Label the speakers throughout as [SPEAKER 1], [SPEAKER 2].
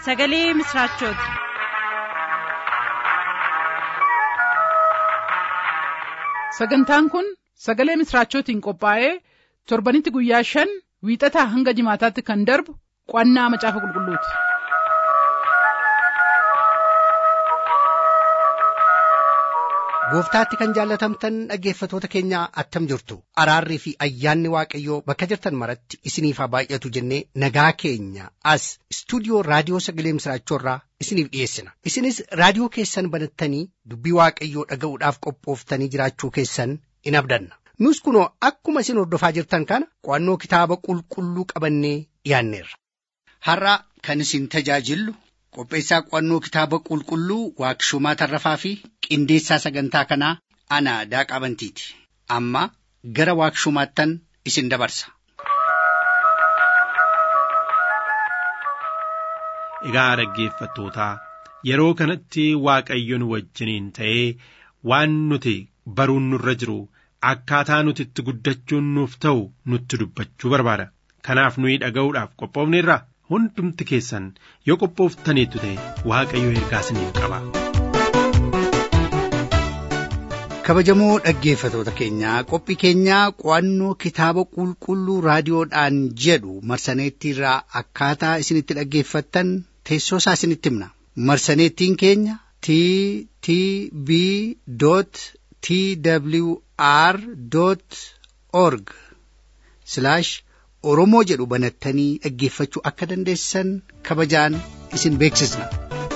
[SPEAKER 1] sagalee misiraachooti.
[SPEAKER 2] sagantaan kun sagalee misiraachootiin qophaa'ee torbanitti guyyaa shan wiixataa hanga jimaataatti kan darbu qo'annaa macaafa qulqulluuti.
[SPEAKER 3] gooftaatti kan jaallatamtan dhaggeeffatoota keenya attam jirtu araarrii fi ayyaanni waaqayyoo bakka jirtan maratti isiniif haa baay'atu jennee nagaa keenya as istuudiyoo raadiyoo sagalee misiraachoorraa isiniif dhiyeessina isinis raadiyoo keessan banattanii dubbii waaqayyoo dhaga'uudhaaf qophooftanii jiraachuu keessan in abdanna nus kunoo akkuma isin hordofaa jirtan kana qo'annoo kitaaba qulqulluu qabannee dhiyaanneerra.
[SPEAKER 4] har'a kan isin tajaajillu qopheessaa qo'annoo kitaaba qulqulluu waaqshumaa tarrafaa fi qindeessaa sagantaa kanaa ana daaqaa bantiiti amma gara waaqshumaattan isin dabarsa.
[SPEAKER 5] Egaa dhaggeeffattootaa yeroo kanatti waaqayyoon wajjiniin ta'ee waan nuti baruun nurra jiru akkaataa nuti itti guddachuun nuuf ta'u nutti dubbachuu barbaada. Kanaaf nuyi dhaga'uudhaaf qophoofneerra hundumti keessan yoo qophooftaniittu ta'e waaqayyo ergaa isiniif qaba.
[SPEAKER 3] kabajamoo dhaggeeffatoota keenyaa qophii keenyaa qo'annoo kitaaba qulqulluu raadiyoodhaan jedhu marsaneettiirraa akkaataa isinitti dhaggeeffattan teessoo isaa isinitti himna marsaneettiin keenya t t b t w r org oromoo jedhu banattanii dhaggeeffachuu akka dandeessan kabajaan isin beeksisna.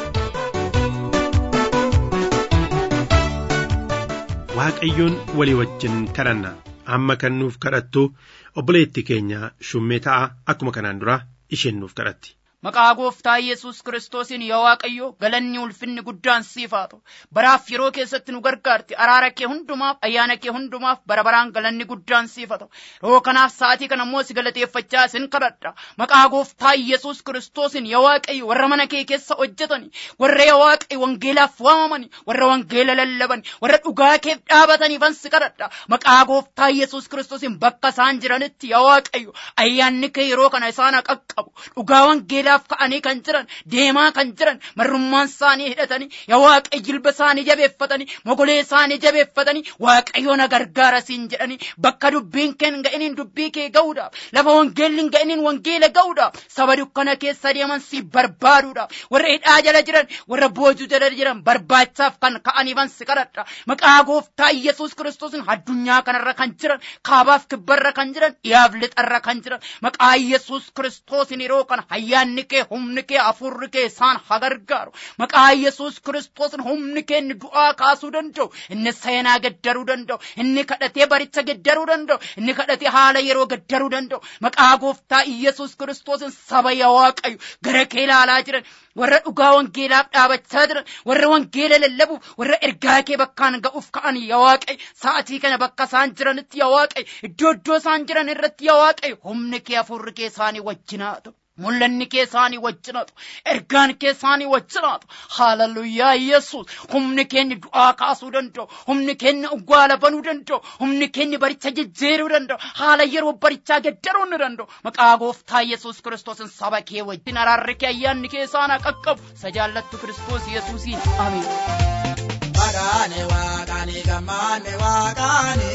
[SPEAKER 5] Waaqayyoon walii wajjin kadhanna amma kan nuuf kadhattu obboleettii keenya shummee ta'a akkuma kanaan dura isheen nuuf kadhatti.
[SPEAKER 6] Maqaa gooftaa Yesuus Kiristoosiin yaa Waaqayyo galanni ulfinni guddaan siif haa ta'u. Baraaf yeroo keessatti nu gargaarti. Araara kee hundumaaf, ayyaana kee hundumaaf bara baraan galanni guddaan siif haa ta'u. Yeroo kanaaf sa'aatii kana immoo si galateeffachaa isin kadhadha. Maqaa gooftaa Yesuus Kiristoosiin yaa Waaqayyo warra mana kee keessa hojjetani, warra yaa Waaqayyo wangeelaaf waamamani, warra wangeela lallaban, warra dhugaa keef dhaabataniifan si kadhadha. Maqaa gooftaa Yesuus Kiristoosiin bakka isaan jiranitti yaa Waaqayyo ayyaanni kee yeroo kana isaan qaqqabu. Dhugaa wangeela wangeelaaf ka'anii kan jiran deemaa kan jiran marrummaan isaanii hidhatanii yaa waaqayyo jilba isaanii jabeeffatanii mogolee isaanii jabeeffatanii waaqayyo na gargaara siin jedhanii bakka dubbiin kee hin ga'iniin dubbii kee ga'uudhaaf lafa wangeelli hin ga'iniin wangeela ga'uudhaaf saba dukkana keessa deeman si barbaaduudhaaf warra hidhaa jala jiran warra boojuu jala jiran barbaachaaf kan ka'aniifan si kadhadha maqaa gooftaa Yesuus Kiristoosiin addunyaa kanarra kan jiran kaabaaf kibbarra kan jiran dhiyaaf lixarra kan jiran maqaa Yesuus Kiristoosiin yeroo kana ayyaanni humni kee humni kee afurri kee isaan haa gargaaru maqaa yesus kiristoosin humni kee inni du'aa kaasuu danda'u inni seenaa gaddaruu danda'u inni kadhatee baricha gaddaruu danda'u inni kadhatee haala yeroo gaddaruu danda'u maqaa gooftaa yesus kiristoosin saba yaa waaqayyo gara kee ilaalaa jiran warra dhugaa wangeelaaf dhaabachaa jiran warra wangeela lallabuuf warra ergaa kee bakkaan ga'uuf ka'an yaa waaqayyo sa'atii kana bakka isaan jiranitti yaa waaqayyo iddoo iddoo isaan jiran irratti yaa waaqayyo humni kee afurri kee isaanii wajjinaa ta'u mul'anni kee isaanii wajjinatu ergaan kee isaanii wajjinatu haalaluyyaa yesus humni keenni du'aa kaasuu danda'u humni keenni uggaala banuu danda'u humni keenni baricha jijjiiruu danda'u haala yeroo barichaa gaddaruu ni danda'u maqaa gooftaa yesus kiristoosin saba kee wajjin araarri kee ayyaanni kee isaanaa qaqqabu isa jaallattu kiristoos yesuusiin ameen.
[SPEAKER 7] Maqaane waaqaane gammaane waaqaane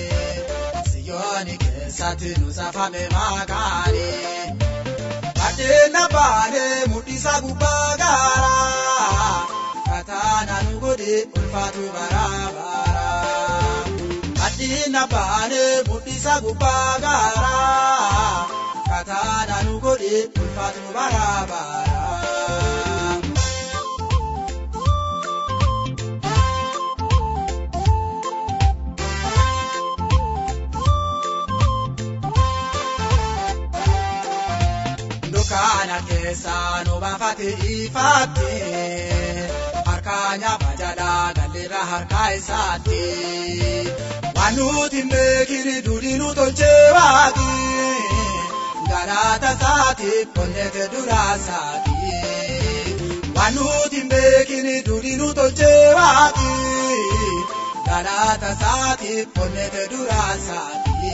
[SPEAKER 7] siyooni keessatti nu safame maqaane. Adeena baane mul'isa gubbaa gaara kataana nu godhe ulfaatu baraabara. Adeena baane mul'isa gubbaa gaara kataana nu godhe ulfaatu baraabara. Dukkaana keessa nu baafate ifaatti harka nyaaba jalaa galleerra harka isaatti waan nuti beekini duudhi nu tolchee waati galaata isaati qonnete duraa isaati waan nuti beekini duudhi nu tolchee waati galaata isaati qonnete duraa isaati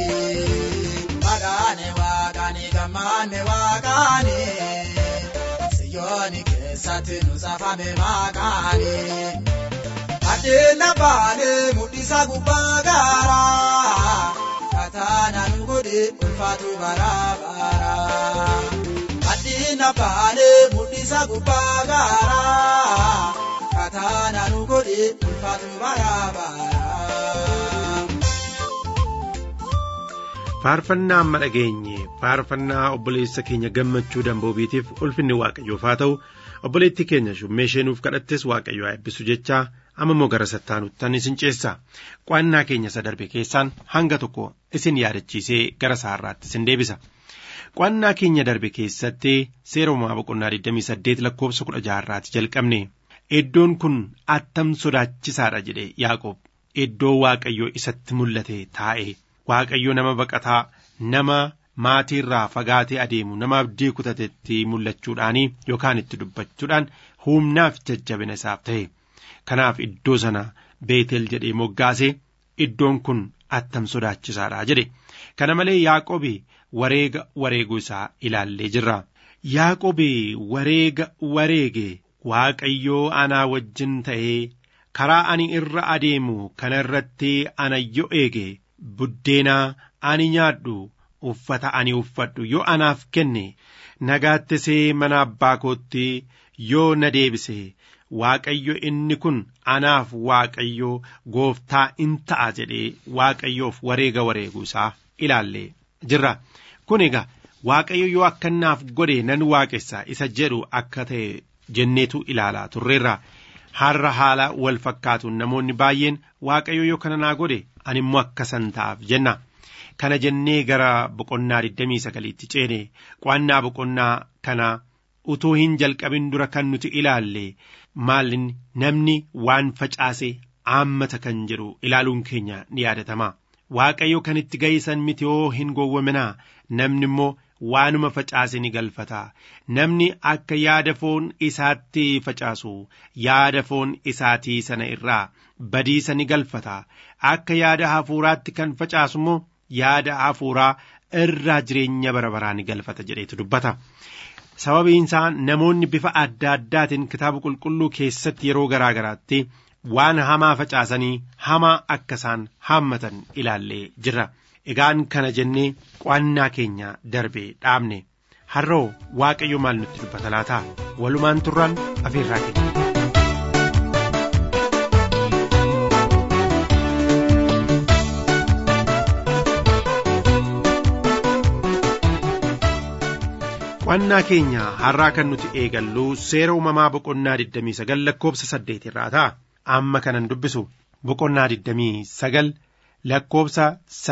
[SPEAKER 7] maqaane waaqaani gammaane waaqaani siyooni kee. keessatti nu saafame maqaanii. Adeena baanee mul'isa gubbaa gaaraa kataana nu godhe ulfaatu bara bara. Adeena baanee mul'isa gubbaa gaaraa kataana nu godhe ulfaatu bara bara.
[SPEAKER 5] faarfannaa amma dhageenye faarfannaa obboleessa keenya gammachuu damboobiitiif ulfinni waaqayyoof haa ta'u obboleetti keenya shummee isheenuuf kadhattes waaqayyo haa eebbisu jechaa amma immoo gara sattaanuuttan isin ceessa qo'annaa keenya isa darbe keessaan hanga tokko isin yaadachiisee gara saarraatti isin deebisa qo'annaa keenya darbe keessatti seera uumaa boqonnaa 28 lakkoofsa 16 irraati jalqabne iddoon kun attam sodaachisaadha jedhe yaaqoob iddoo waaqayyo isatti mul'ate taa'e waaqayyo nama baqataa nama maatii irraa fagaatee adeemu nama abdii kutatetti mul'achuudhaanii yookaan itti dubbachuudhaan humnaaf jajjabina isaaf ta'e kanaaf iddoo sana beetel jedhee moggaase iddoon kun attam sodaachisaadha jedhe kana malee yaaqobi wareega wareeguu isaa ilaallee jirra yaaqobi wareega wareege waaqayyoo anaa wajjin ta'ee karaa ani irra adeemu kana irratti ana yoo eege buddeenaa ani nyaadhu uffata ani uffadhu yoo anaaf kenne nagaattisee mana abbaa kootti yoo na deebise waaqayyo inni kun anaaf waaqayyo gooftaa in ta'a jedhee waaqayyoof wareega wareeguu isaa ilaallee jirra kun egaa waaqayyo yoo akkannaaf godhe nan waaqessa isa jedhu akka ta'e jenneetu ilaalaa turreerra har'a haala wal fakkaatuun namoonni baay'een waaqayyo yoo kana naa godhe ani immoo akkasan ta'aaf jenna kana jennee gara boqonnaa 29tti ceene qo'annaa boqonnaa kana utuu hin jalqabin dura kan nuti ilaalle maalin namni waan facaase aammata kan jedhu ilaaluun keenya ni yaadatama waaqayyo kan itti ga'isan miti yoo hin gowwaminaa namni immoo waanuma facaase ni galfata namni akka yaada foon isaatti facaasu yaada foon isaatii sana irraa badiisa ni galfata akka yaada hafuuraatti kan facaasu immoo yaada hafuuraa irraa jireenya bara baraa ni galfata jedheetu dubbata. sababiin isaa namoonni bifa adda addaatiin kitaaba qulqulluu keessatti yeroo garaa garaatti waan hamaa facaasanii hamaa akka isaan haammatan ilaallee jirra. Egaan kana jennee qo'annaa keenya darbe dhaabne har'oo waaqayyo maal nutti dubbata laata walumaan turraan afeerraa keenya. qo'annaa keenya har'aa kan nuti eegallu seera uumamaa boqonnaa 29 lakkoofsa 8 irraa ta'a amma kanan dubbisu boqonnaa 29 lakkoofsa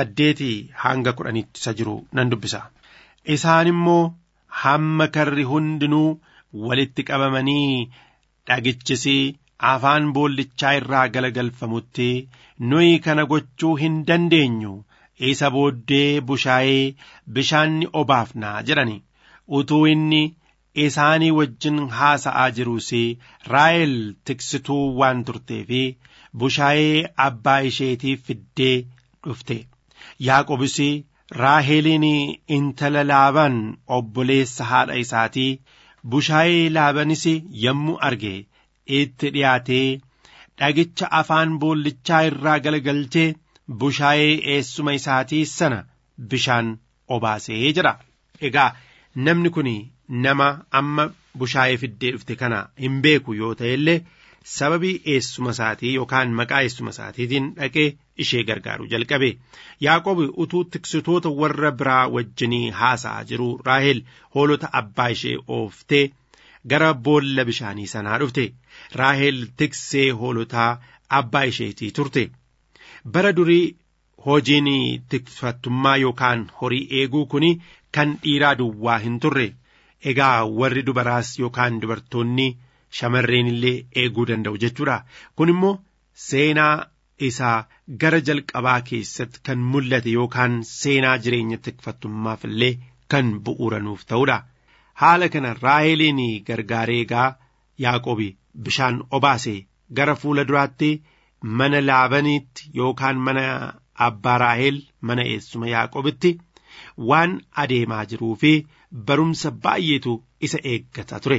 [SPEAKER 5] 8 hanga 10tti isa jiru nan dubbisa isaan immoo hamma karri hundinuu walitti qabamanii dhagichisi afaan boollichaa irraa galagalfamutti nuyi kana gochuu hin dandeenyu isa booddee bushaayee bishaanni obaafnaa jedhani utuu inni isaanii wajjin haasa'aa jiruus raa'el tiksituu waan turteefi bushaayee abbaa isheetii fiddee dhufte yaaqobis raaheliin intala laaban obboleessa haadha isaatii bushaayee laabanis yommuu arge itti dhiyaatee dhagicha afaan boollichaa irraa galagalchee bushaayee eessuma isaatii sana bishaan obaasee jira egaa namni kun nama amma bushaayee fiddee dhufte kana hin beeku yoo ta'e illee sababii eessuma isaatii yookaan maqaa eessuma isaatiitiin dhaqee ishee gargaaru jalqabe yaaqob utuu tiksitoota warra biraa wajjinii haasa'aa jiru raahel hoolota abbaa ishee ooftee gara boolla bishaanii sanaa dhufte raahel tiksee hoolotaa abbaa isheetii turte bara durii hojiin tikfattummaa yookaan horii eeguu kun kan dhiiraa duwwaa hin turre egaa warri dubaraas yookaan dubartoonni shamarreen illee eeguu danda'u jechuudha kun immoo seenaa isaa gara jalqabaa keessatti kan mul'ate yookaan seenaa jireenya tikfattummaaf illee kan bu'uuranuuf ta'udha haala kana raaheliin gargaaree egaa yaaqobi bishaan obaase gara fuula duraatti mana laabaniitti yookaan mana abbaa raahel mana eessuma yaaqobitti waan adeemaa jiruu fi barumsa baay'eetu isa eeggata ture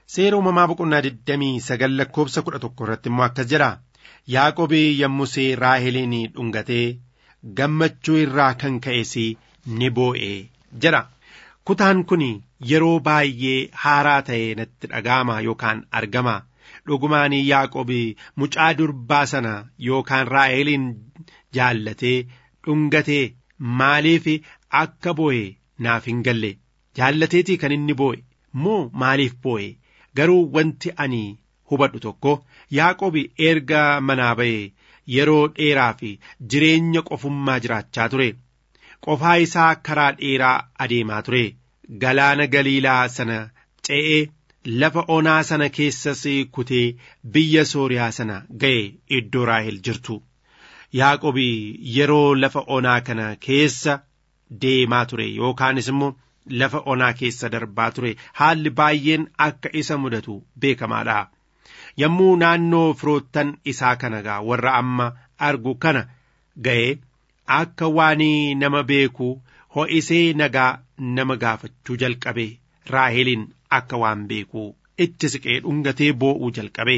[SPEAKER 5] seera uumamaa boqonnaa 29 lakkoobsa 11 irratti immoo akkas jedha yaaqobii yommusee raaheliin dhungatee gammachuu irraa kan ka'es ni boo'e jedha kutaan kun yeroo baay'ee haaraa ta'e natti dhaga'ama yookaan argama dhugumaan yaaqobii mucaa durbaa sana yookaan raaheliin jaallatee dhungatee maaliif akka boo'e naaf hin galle jaallateetii kan inni boo'e moo maaliif boo'e garuu wanti ani hubadhu tokko yaaqobi erga manaa ba'e yeroo dheeraa fi jireenya qofummaa jiraachaa ture qofaa isaa karaa dheeraa adeemaa ture galaana galiilaa sana ce'ee lafa onaa sana keessas kutee biyya sooriyaa sana ga'e iddoo raahel jirtu yaaqobi yeroo lafa onaa kana keessa deemaa ture yookaanis immoo lafa onaa keessa darbaa ture haalli baay'een akka isa mudatu beekamaadha yommuu naannoo firoottan isaa kana gaa warra amma argu kana ga'e akka waan nama beeku ho'isee nagaa nama gaafachuu jalqabe raaheliin akka waan beeku itti siqee dhungatee boo'uu jalqabe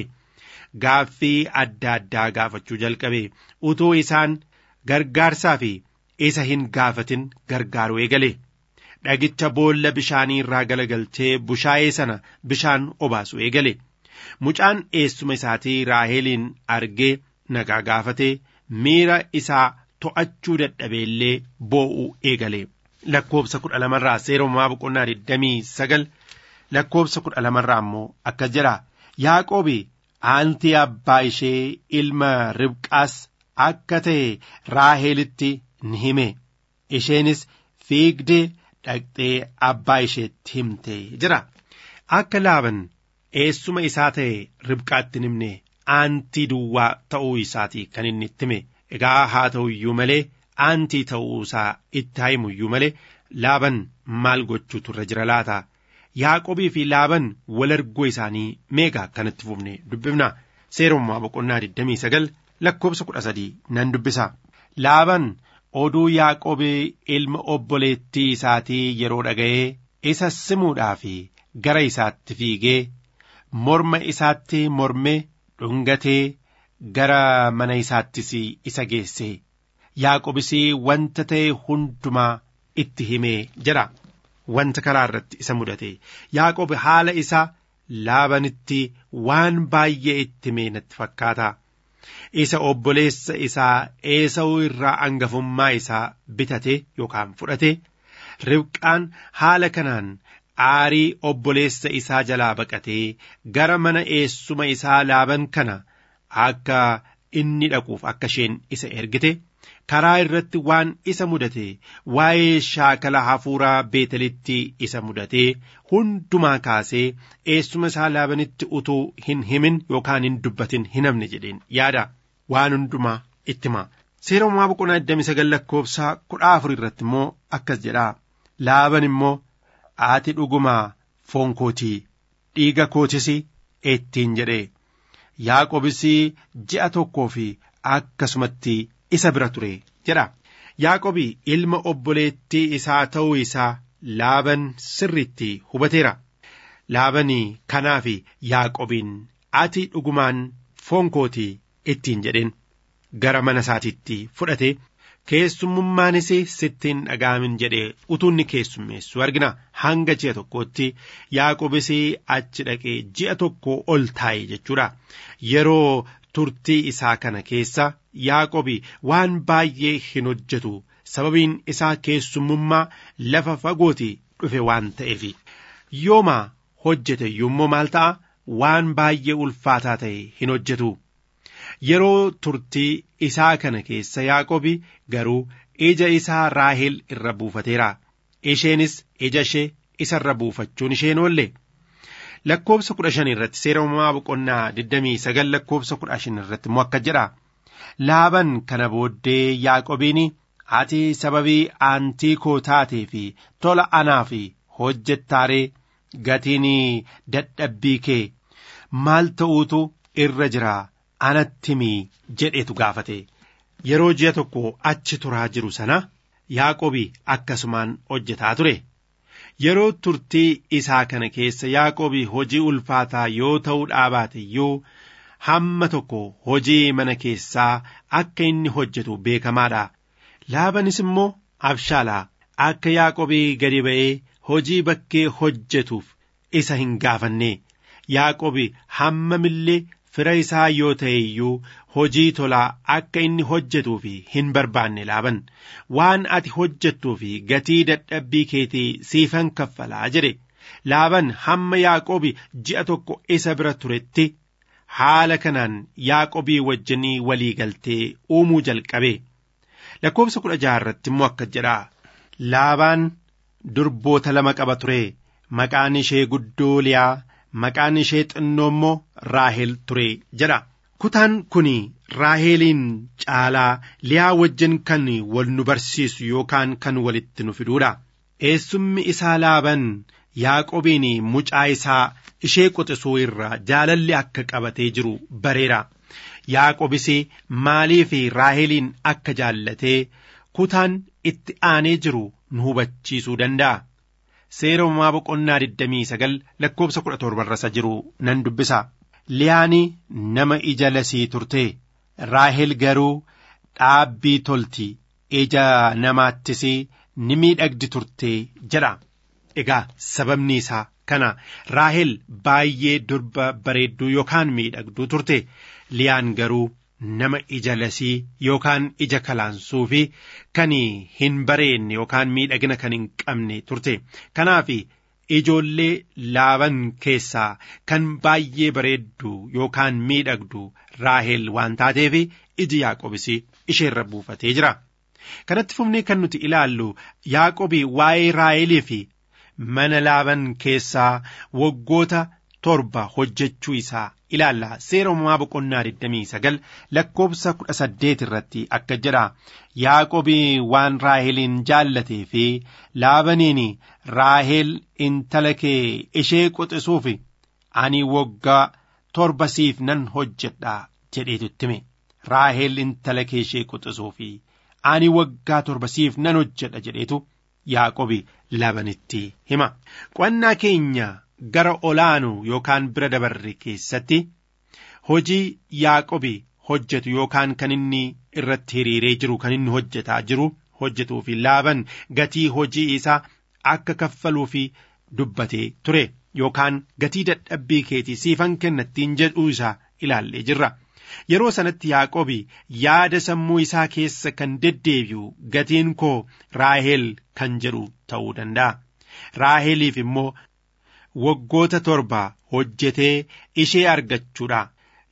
[SPEAKER 5] gaaffii adda addaa gaafachuu jalqabe utuu isaan gargaarsaa fi isa hin gaafatin gargaaruu eegale dhagicha boolla bishaanii irraa galagalchee bushaayee sana bishaan obaasu eegale mucaan eessuma isaatii raaheliin argee nagaa gaafatee miira isaa to'achuu dadhabeellee boo'uu eegale lakkoobsa kudha lamarraa seera uumamaa boqonnaa digdamii sagal lakkoobsa kudha lamarraa immoo akkas jedha yaaqoobi aantii abbaa ishee ilma ribqaas akka ta'e raahelitti ni hime isheenis fiigdee dhaqxee abbaa isheetti himte jira akka laaban eessuma isaa ta'e ribqaatti himne aantii duwwaa ta'uu isaatii kan inni itti hime egaa haa ta'u iyyuu malee aantii ta'uu isaa itti haa himu iyyuu malee laaban maal gochuutu irra jira laata yaaqobii fi laaban wal arguu isaanii meegaa kanatti fufne dubbifna seerummaa boqonnaa 29 lakkoobsa 13 nan dubbisa laaban oduu yaaqobii ilma obboleettii isaatii yeroo dhaga'ee isa simuudhaaf gara isaatti fiigee morma isaatti mormee dhungatee gara mana isaattis isa geesse yaaqobis wanta ta'e hundumaa itti himee jedha wanta karaa irratti isa mudate yaaqob haala isaa laabanitti waan baay'ee itti himee natti fakkaata isa obboleessa isaa eesa'uu irraa angafummaa isaa bitate yookaan fudhate ribqaan haala kanaan aarii obboleessa isaa jalaa baqatee gara mana eessuma isaa laaban kana akka inni dhaquuf akka isheen isa ergite karaa irratti waan isa mudate waa'ee shaakala hafuuraa beetelitti isa mudate hundumaa kaasee eessuma isaa laabanitti utuu hin himin yookaan hin dubbatin hin hamne jedheen yaada waan hundumaa itti hima seera uumaa boqonnaa 29 lakkoobsaa kudha afur irratti immoo akkas jedha laaban immoo ati dhugumaa foon kootii dhiiga kootis ittiin jedhe yaaqobis ji'a tokkoo fi akkasumatti isa bira ture jedha yaaqobi ilma obboleettii isaa ta'uu isaa laaban sirriitti hubateera laabanii kanaaf yaaqobiin ati dhugumaan foon kootii ittiin jedheen gara mana isaatiitti fudhate keessummummaanis sittiin dhaga'amin jedhee utuunni keessummeessu argina hanga ji'a tokkootti yaaqobis achi dhaqee ji'a tokko ol taa'e jechuudha yeroo turtii isaa kana keessa yaaqobi waan baay'ee hin hojjetu sababiin isaa keessummummaa lafa fagooti dhufe waan ta'eef yooma hojjete yommuu maal ta'a waan baay'ee ulfaataa ta'e hin hojjetu yeroo turtii isaa kana keessa yaaqobi garuu ija isaa raahel irra buufateera isheenis ija ishee isa irra buufachuun isheen oolle lakkoobsa kudha shan irratti seera uumamaa boqonnaa 29 lakkoobsa kudha shan irratti immoo akka jedha laaban kana booddee yaaqobiin ati sababii aantii koo taatee fi tola anaaf hojjettaaree gatiin dadhabbii kee maal ta'uutu irra jira anatti himii jedhetu gaafate yeroo ji'a tokko achi turaa jiru sana yaaqobi akkasumaan hojjetaa ture yeroo turtii isaa kana keessa yaaqoobii hojii ulfaataa yoo ta'uu dhaabaate iyyuu hamma tokko hojii mana keessaa akka inni hojjetu beekamaadha laabanis immoo abshaalaa akka yaaqoobii gadi ba'ee hojii bakkee hojjetuuf isa hin gaafanne yaaqoobii hammamillee fira isaa yoo ta'e iyyuu hojii tolaa akka inni hojjetuuf hin barbaanne laaban waan ati hojjettuuf gatii dadhabbii keetii siifan kaffalaa jedhe laaban hamma yaaqoobi ji'a tokko isa bira turetti haala kanaan yaaqoobii wajjinii walii galtee uumuu jalqabe lakkoofsa kudha jaha irratti immoo akka jedha laabaan durboota lama qaba ture maqaan ishee guddoo liyaa maqaan ishee xinnoo immoo raahel ture jedha kutaan kun raaheeliin caalaa liyaa wajjin kan wal nu barsiisu yookaan kan walitti nu fiduudha eessummi isaa laaban yaaqobiin mucaa isaa ishee quxisuu irraa jaalalli akka qabatee jiru bareera yaaqobis maaliif raaheeliin akka jaallatee kutaan itti aanee jiru nu hubachiisuu danda'a. Seera uumamaa boqonnaa 29 lakkoofsa 17 irra jiru nan dubbisa. Liyaani nama ija lasii turte raahel garuu dhaabbii tolti ija namaattis ni miidhagdi turte jedha. Egaa sababni isaa kana raahel baay'ee durba bareedduu yookaan miidhagduu turte liyaan garuu nama ija lasii yookaan ija kalaansuu fi kan hin bareenne yookaan miidhagina kan hin qabne turte kanaaf ijoollee laaban keessaa kan baay'ee bareeddu yookaan miidhagdu raahel waan taateef iji yaaqobis isheerra buufatee jira kanatti fufnee kan nuti ilaallu yaaqobi waa'ee raahelii fi mana laaban keessaa waggoota torba hojjechuu isaa ilaalla seera uumamaa boqonnaa 29 lakkoofsa 18 irratti akka jedha yaaqobii waan raaheliin jaallatee fi laabaniin raahel intala kee ishee quxisuuf ani waggaa torba siif nan hojjedha jedheetu ittime raahel intala kee ishee quxisuuf ani waggaa torba siif nan hojjedha jedheetu yaaqobi laabanitti hima qo'annaa keenya gara olaanu yookaan bira dabarre keessatti hojii yaaqobi hojjetu yookaan kan inni irratti hiriiree jiru kan inni hojjetaa jiru hojjetuu fi laaban gatii hojii isaa akka kaffaluu fi dubbatee ture yookaan gatii dadhabbii keetii siifan kennattiin jedhuu isaa ilaallee jirra. Yeroo sanatti Yaaqobi yaada sammuu isaa keessa kan deddeebi'u gatiin koo Raahel kan jedhu ta'uu danda'a. Raaheliif immoo waggoota torba hojjetee ishee argachuudha.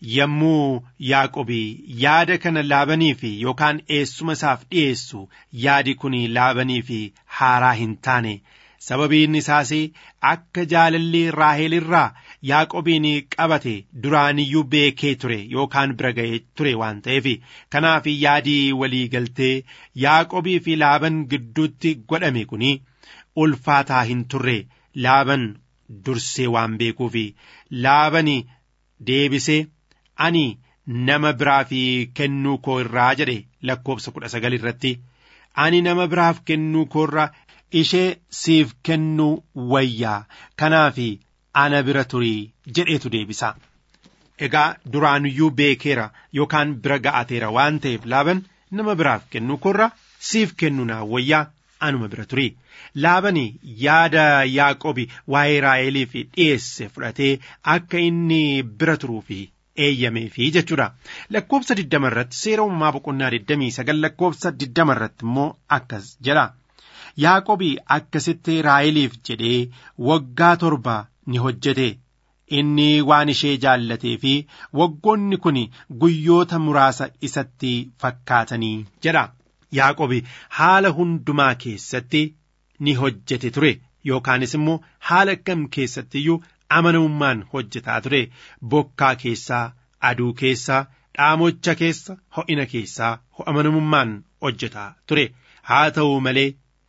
[SPEAKER 5] Yommuu Yaaqobi yaada kana laabaniif yookaan eessuma isaaf dhiyeessu yaadi kun laabaniif haaraa hin taane sababiin isaas akka jaalalli Raahel irraa Yaaqobiin qabate duraaniyyuu beekee ture yookaan bira ga'ee ture waan ta'eef kanaaf yaadii walii galtee Yaaqobii fi laaban gidduutti godhame kun ulfaataa hin turre laaban dursee waan beekuuf laaban deebisee ani nama biraaf kennuu koo irraa jedhe lakkoofsa kudha sagal irratti ani nama biraaf kennuu koo irraa ishee siif kennuu wayyaa kanaaf ana bira turii jedheetu deebisa. Egaa duraanuyyuu beekeera yookaan bira ga'ateera waan ta'eef laaban nama biraaf kennuu koo irraa siif kennuu naa wayyaa anuma bira turii. Laabani yaada Yaaqobi waa'ee Raaheliif dhiyeesse fudhatee akka inni bira turuufi eeyyameefi jechuudha. Lakkoofsa diddama irratti seera uumamaa boqonnaa digdamii sagal lakkoofsa diddama irratti immoo akkas jedha. Yaaqobi akkasitti Raaheliif jedhee waggaa torba ni hojjete. Inni waan ishee jaallatee fi waggoonni kun guyyoota muraasa isatti fakkaatanii jedha. Yaaqobi haala hundumaa keessatti ni hojjete ture yookaanis immoo haala kam keessatti iyyuu amanamummaan hojjetaa ture bokkaa keessaa aduu keessaa dhaamocha keessa ho'ina keessaa amanamummaan hojjetaa ture haa ta'u malee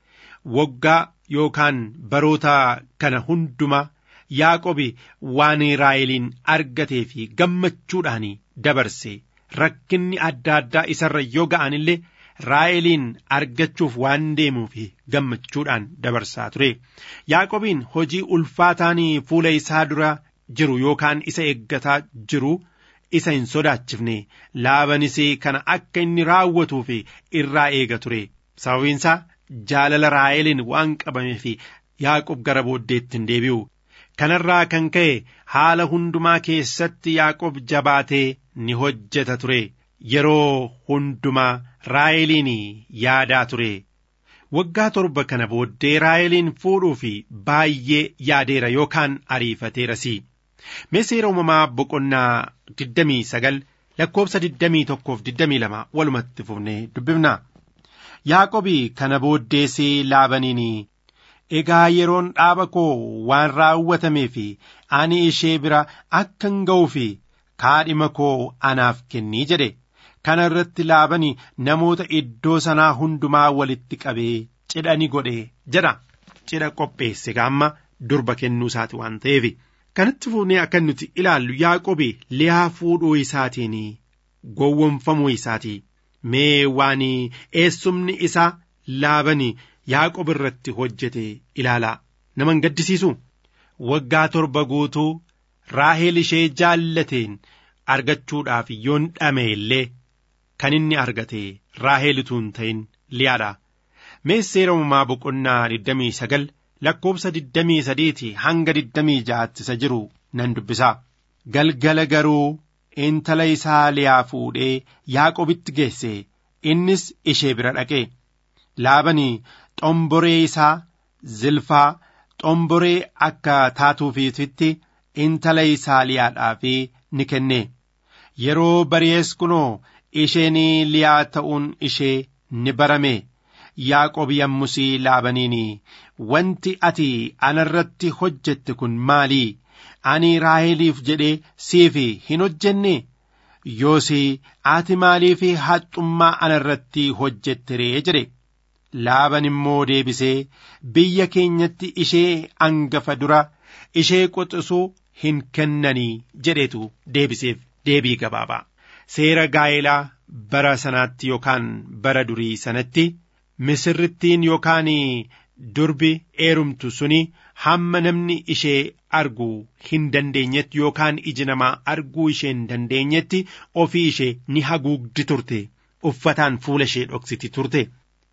[SPEAKER 5] waggaa yookaan baroota kana hundumaa Yaaqobi waan Raaheliin argatee fi gammachuudhaan dabarse rakkinni adda addaa isarra yoo ga'an illee raa'eliin argachuuf waan deemuuf gammachuudhaan dabarsaa ture yaaqobiin hojii ulfaataan fuula isaa dura jiru yookaan isa eeggataa jiru isa hin sodaachifne laabanis kana akka inni raawwatuuf irraa eega ture sababiinsaa jaalala raa'eliin waan qabameef yaaqob gara booddeetti hin deebi'u kanarraa kan ka'e haala hundumaa keessatti yaaqob jabaatee ni hojjeta ture yeroo hundumaa raa'eliin yaadaa ture waggaa torba kana booddee raa'eliin fuudhuuf baay'ee yaadeera yookaan ariifateerasi mee seera uumamaa boqonnaa 29 lakkoobsa 21 walumatti fufnee dubbifnaa yaaqobi kana booddeesee laabaniin egaa yeroon dhaaba koo waan raawwatamee fi ani ishee bira akkan ga'uu fi kaadhima koo anaaf kennii jedhe kana irratti laabani namoota iddoo sanaa hundumaa walitti qabee cidha ni godhe jedha cidha qopheesse gaamma durba kennuu isaati waan ta'eef kanatti fuunee akka nuti ilaallu yaaqobi liyaa fuudhuu isaatiin gowwomfamuu isaati mee waan eessumni isaa laabani yaaqob irratti hojjete ilaalaa naman gaddisiisu waggaa torba guutuu raaheel ishee jaallateen argachuudhaaf yoon dhame illee kan inni argate raaheel utuu hin ta'in liyaadha mee seera uumamaa boqonnaa 29 lakkoobsa 23 hanga 26 isa jiru nan dubbisaa galgala garuu intala isaa liyaa fuudhee yaaqobitti geesse innis ishee bira dhaqe laabanii xomboree isaa zilfaa xomboree akka taatuufiitti intala isaa liyaadhaaf ni kenne yeroo bari'ees kunoo isheen liyaa ta'uun ishee ni barame yaaqob yammusii laabaniin wanti ati anarratti hojjette kun maalii ani raaheliif jedhee siif hin hojjenne yoos ati maaliif haxxummaa anarratti hojjette ree jedhe laaban immoo deebisee biyya keenyatti ishee angafa dura ishee quxisuu hin kennanii jedhetu deebiseef deebii gabaabaa seera gaa'elaa bara sanaatti yookaan bara durii sanatti misirrittiin yookaan durbi eerumtu suni hamma namni ishee arguu hin dandeenyetti yookaan iji namaa arguu ishee hin dandeenyetti ofii ishee ni haguugdi turte uffataan fuula ishee dhoksiti turte.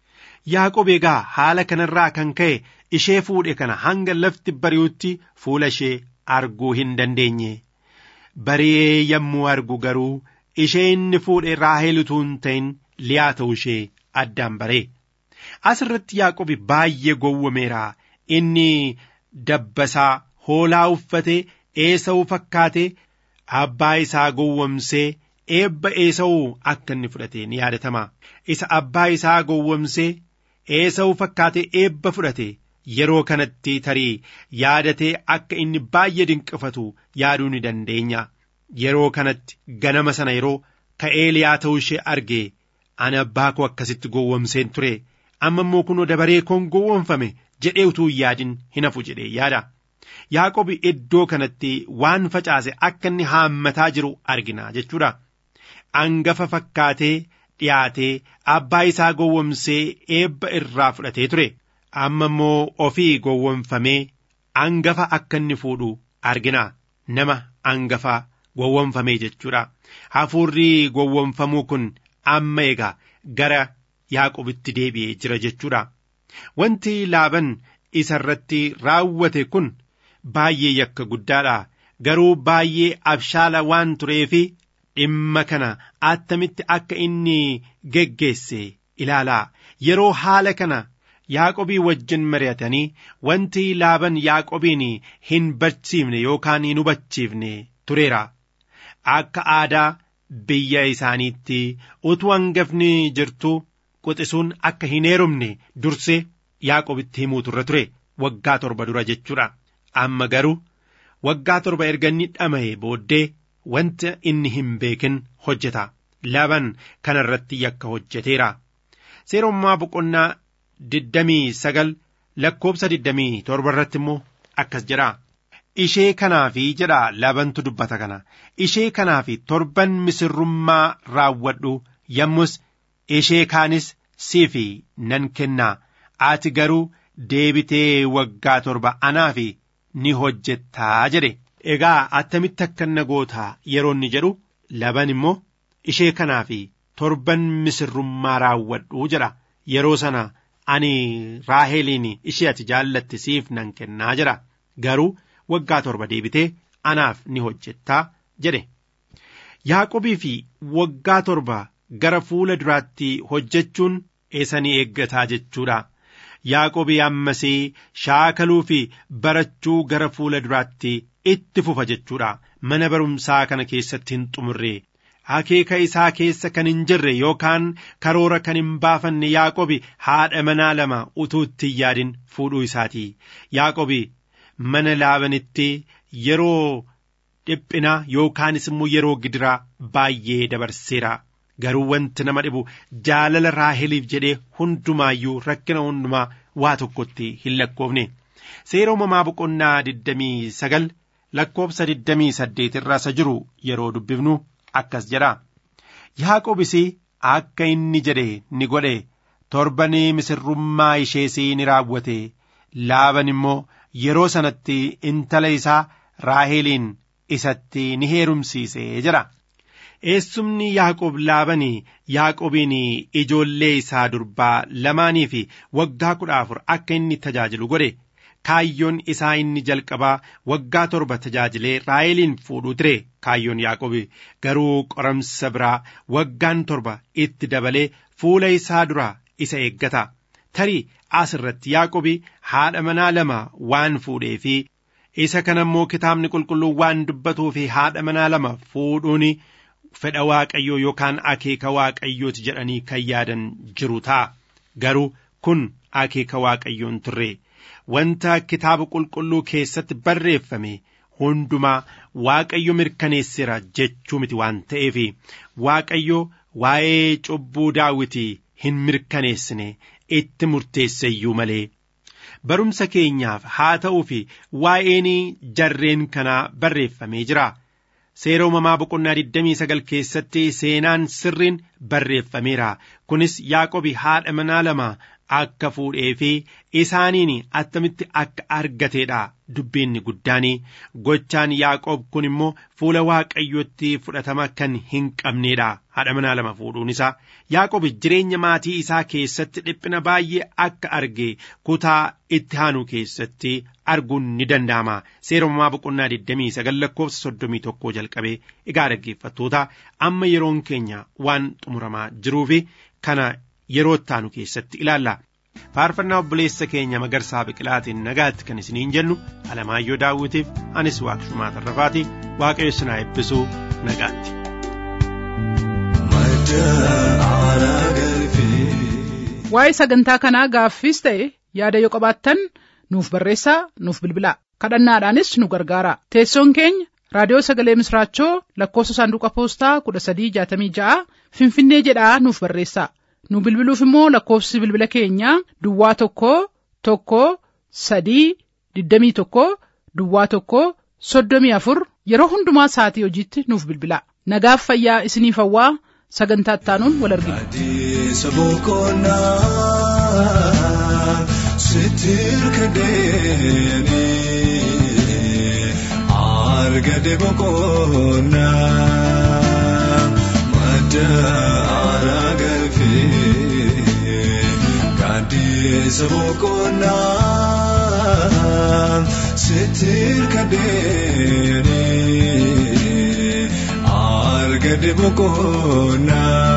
[SPEAKER 5] Yaaqob egaa haala kanarraa kan ka'e ishee fuudhe kana hanga lafti bari'utti fuula ishee arguu hin dandeenye. Bari'ee yommuu argu garuu ishee inni fuudhe raahel utuu hin ta'in liyaa ta'uu ishee addaan baree. Asirratti Yaaqobi baay'ee gowwameera. Inni dabbasaa hoolaa uffatee eesa'uu fakkaatee abbaa isaa gowwomsee eebba eesa'uu akka inni fudhate ni yaadatama. Isa abbaa isaa gowwomsee eesa'uu fakkaatee eebba fudhate yeroo kanatti tarii yaadatee akka inni baay'ee dinqifatu yaaduu ni dandeenya. Yeroo kanatti ganama sana yeroo ka'ee liyaa ta'uu ishee argee ani abbaa koo akkasitti gowwomseen ture amma immoo kunoo dabaree koon gowwomfame jedhee utuu hin yaadin hin hafu jedhee yaada. Yaaqobi iddoo kanatti waan facaase akka inni haammataa jiru argina jechuudha. Angafa fakkaatee dhiyaatee abbaa isaa gowwomsee eebba irraa fudhatee ture. Amma immoo ofii gowwomfamee angafa akka inni fuudhu argina. Nama angafaa gowwomfamee jechuudha. Hafuurri gowwomfamuu kun amma egaa gara Yaaqobitti deebi'ee jira jechuudha. Wanti laaban isa irratti raawwate kun baay'ee yakka guddaadha. Garuu baay'ee abshaala waan tureefi dhimma kana attamitti akka inni geggeesse ilaalaa. Yeroo haala kana Yaaqobii wajjin mari'atanii wanti laaban Yaaqobiin hin barsiifne yookaan hin hubachiifne tureera. Akka aadaa biyya isaaniitti utuu hangafni jirtu quxisuun akka hin heerumne dursee Yaaqobitti himuutu irra ture waggaa torba dura jechuudha. Amma garuu waggaa torba erga inni dhama'e booddee wanta inni hin beekin hojjeta. Laban kana irratti yakka hojjeteera. Seerummaa boqonnaa digdamii sagal lakkoobsa digdamii torba irratti immoo akkas jedha. Ishee kanaafi jedha labantu dubbata kana. Ishee kanaafi torban misirrummaa raawwadhu yommus ishee kaanis siif nan kennaa ati garuu deebitee waggaa torba anaaf ni hojjettaa jedhe egaa attamitti akka na gootaa yeroo inni jedhu laban immoo ishee kanaaf torban misirrummaa raawwadhu jedha yeroo sana ani raaheliin ishee ati jaallatte siif nan kennaa jedha garuu waggaa torba deebitee anaaf ni hojjettaa jedhe yaaqobii fi waggaa torba gara fuula duraatti hojjechuun eessanii eeggataa jechuudha. Yaaqobii ammasii shaakaluu fi barachuu gara fuula duraatti itti fufa jechuudha. Mana barumsaa kana keessatti hin xumurre. Akeeka isaa keessa kan hin jirre yookaan karoora kan hin baafanne Yaaqobi haadha manaa lama utuu itti hin yaadin fuudhuu isaati. Yaaqobi mana laabanitti yeroo dhiphinaa yookaanis immoo yeroo gidiraa baay'ee dabarseera. Garuu wanti nama dhibu jaalala raaheliif jedhee hundumaayyuu rakkina hundumaa waa tokkotti hin lakkoofne. Seera uumamaa boqonnaa digdamii sagal lakkoofsa digdamii saddeet irraa isa jiru yeroo dubbifnu akkas jedha. Yaaqobis akka inni jedhe ni godhe torbanii misirrummaa ishees ni raawwate laaban immoo yeroo sanatti intala isaa raaheliin isatti ni heerumsiise jedha. Eessumni Yaaqoob laabanii Yaaqoobiin ijoollee isaa durbaa lamaanii fi waggaa kudha afur akka inni tajaajilu godhe kaayyoon isaa inni jalqabaa waggaa torba tajaajilee raaheliin fuudhuu ture kaayyoon Yaaqoobi garuu qoramsa biraa waggaan torba itti dabalee fuula isaa dura isa eeggata tarii as irratti Yaaqoobi haadha manaa lama waan fuudhee fi isa kana immoo kitaabni qulqulluu waan dubbatuu fi haadha manaa lama fuudhuun fedha waaqayyoo yookaan akeeka waaqayyooti jedhanii kan yaadan jiru ta'a garuu kun akeeka waaqayyoon turre wanta kitaaba qulqulluu keessatti barreeffame hundumaa waaqayyo mirkaneessira jechuu miti waan ta'eef waaqayyo waa'ee cubbuu daawwitii hin mirkaneessine itti murteesseyyuu malee. Barumsa keenyaaf haa ta'uu fi waa'een jarreen kanaa barreeffamee jira. Seera uumamaa boqonnaa 29 keessatti seenaan sirriin barreeffameera. Kunis Yaaqobi haadha manaa lama akka fuudhee fi isaaniin attamitti akka argateedha. Dubbiinni guddaanii gochaan Yaaqoob kun immoo fuula waaqayyootti fudhatama kan hin qabneedha. Haadha manaa lama fuudhuun isaa Yaaqoob jireenya maatii isaa keessatti dhiphina baay'ee akka arge kutaa itti aanu keessatti arguun ni danda'ama. Seera uumamaa boqonnaa 29 lakkoofsa 31 jalqabee egaa dhaggeeffattoota amma yeroon keenya waan xumuramaa jiruufi kana yeroo itti aanu keessatti ilaalla. faarfannaa obboleessa keenya magarsaa biqilaatiin nagaatti kan isiniin jennu alamaayyoo daawwitiif anis waaqshumaa tarrafaati waaqayyo sinaa eebbisuu nagaatti.
[SPEAKER 2] waa'ee sagantaa kanaa gaaffiis ta'e yaada yoo qabaattan nuuf barreessaa nuuf bilbilaa kadhannaadhaanis nu gargaara teessoon keenya raadiyoo sagalee misraachoo lakkoofsa saanduqa poostaa kudha sadii jaatamii ja'a finfinnee jedhaa nuuf barreessaa nu bilbiluuf immoo lakkoofsi bilbila keenyaa duwwaa tokko tokko sadii digdamii tokko duwwaa tokko soddomii afur yeroo hundumaa sa'atii hojiitti nuuf bilbilaa nagaaf fayyaa isiniif hawwaa sagantaa ittaanuun wal argina.
[SPEAKER 1] Adeemsa boqonnaa sitirka deemee argate boqonnaa madda aaraa galfee adeemsa boqonnaa sitirka deemee argate boqonnaa.